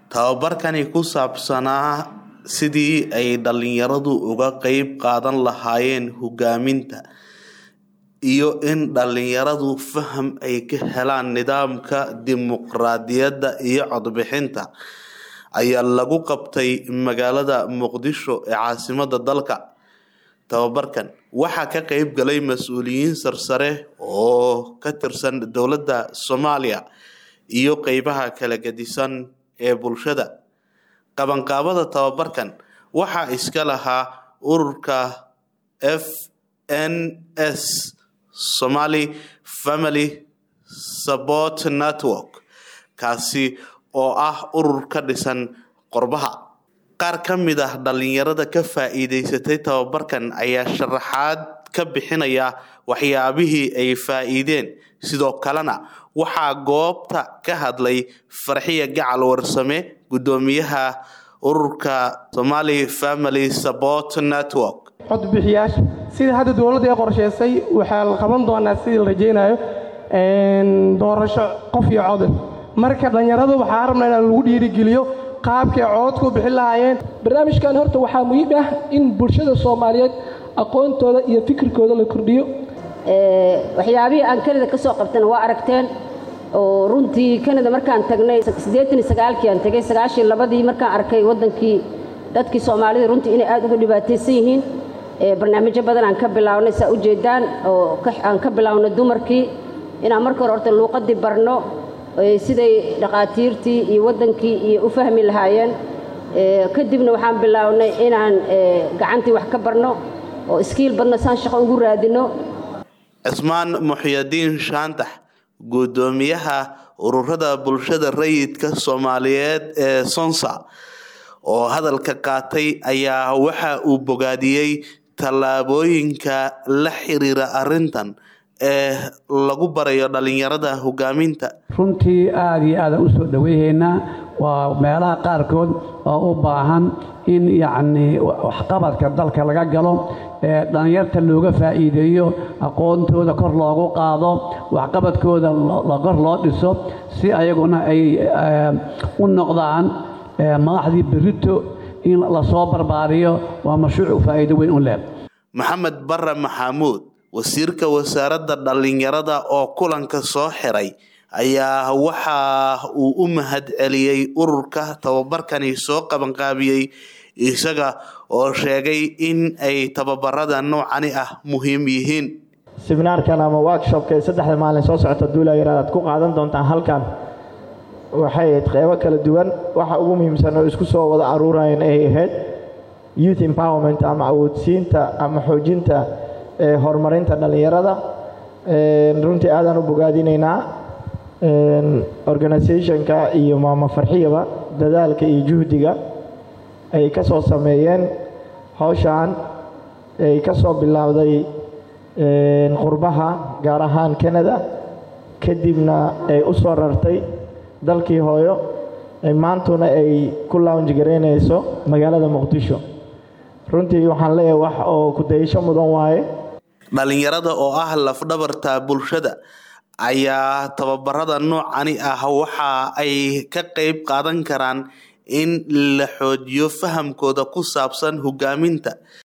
tababarkani ku saabsanaa sidii ay dhalinyaradu uga qeyb qaadan lahaayeen hogaaminta iyo in dhalinyaradu faham ay ka helaan nidaamka dimuqraadiyadda iyo codbixinta ayaa lagu qabtay magaalada muqdisho ee caasimada dalka tababarkan waxaa ka qeyb galay mas-uuliyiin sarsare oo ka tirsan dowladda soomaaliya iyo qeybaha kala gedisan ee bulshada qabanqaabada tababarkan waxaa iska lahaa ururka f n s somaly family support network kaasi oo ah urur ka dhisan qorbaha qaar ka mid ah dhalinyarada ka faa-iideysatay tababarkan ayaa sharaxaad ka bixinaya waxyaabihii ay faa-iideen sidoo kalena waxaa goobta ka hadlay farxiya gacal warsame guddoomiyaha ururka somaly family support network codbixiyaasha sida hadda dowladda ee qorsheysay waxaa la qaban doonaa sidii la rajaynayo doorasho qof iyo code marka dhallinyaradu waxaa rabnaa inaan lagu dhiirigeliyo qaabkay cododku bixin lahaayeen barnaamijkan horta waxaa muhiim ah in bulshada soomaaliyeed aqoontooda iyo fikirkooda la kordhiyo waxyaabihii aan kanada ka soo qabtana waa aragteen oo runtii kanada markaan tagnay siddeetan iyo sagaalkii aan tegay sagaashan labadii markaan arkay waddankii dadkii soomaalida runtii inay aada uga dhibaataysan yihiin barnaamijyo badan aan ka bilaawnay saa u jeedaan oo aan ka bilownay dumarkii inaan marka hore horta luuqadii barno siday dhaqaatiirtii iyo waddankii iyo u fahmi lahaayeen kadibna waxaan bilownay inaan gacantii wax ka barno oo iskiil badno saan shaqo ugu raadino cismaan muxyadiin shaantax guddoomiyaha ururada bulshada rayidka soomaaliyeed ee sonsa oo hadalka qaatay ayaa waxa uu bogaadiyey tallaabooyinka la xiriira arintan ee lagu barayo dhalinyarada hogaaminta runtii aada iyo aadaan usoo dhaweyhaynaa waa meelaha qaarkood oo u baahan in yacnii waxqabadka dalka laga galo ee dhallinyarta looga faa'iideeyo aqoontooda kor loogu qaado waxqabadkooda kor loo dhiso si ayaguna ay u noqdaan madaxdii berito in lasoo barbaariyo waa mashruuc faa'iido weyn u leh maxamed bare maxamuud wasiirka wasaaradda dhallinyarada oo kulanka soo xiray ayaa waxa uu u mahad celiyey ururka tababarkani soo qabanqaabiyey isaga oo sheegay in ay tababarada noocani ah muhiim yihiin siminaarkan ama workshopka ee saddexda maalin soo socota duulayaraad aad ku qaadan doontaan halkan waxay ahayd qeybo kala duwan waxa ugu muhiimsan oo isku soo wada aruurayeen ay ahayd youth empowerment ama awoodsiinta ama xoojinta horumarinta dhallinyarada runtii aadaan u bogaadinaynaa organisationka iyo maama farxiyaba dadaalka iyo juhdiga ay ka soo sameeyeen howshan ay ka soo bilowday qurbaha gaar ahaan canada kadibna ay u soo rartay dalkii hooyo maantuna ay ku lounge garaynayso magaalada muqdisho runtii waxaan leeyahay wax oo kudayasho mudan waaye dhalinyarada oo ah lafdhabarta bulshada ayaa tababarada noocani ah waxa ay ka qeyb qaadan karaan in la xoojiyo fahamkooda ku saabsan hogaaminta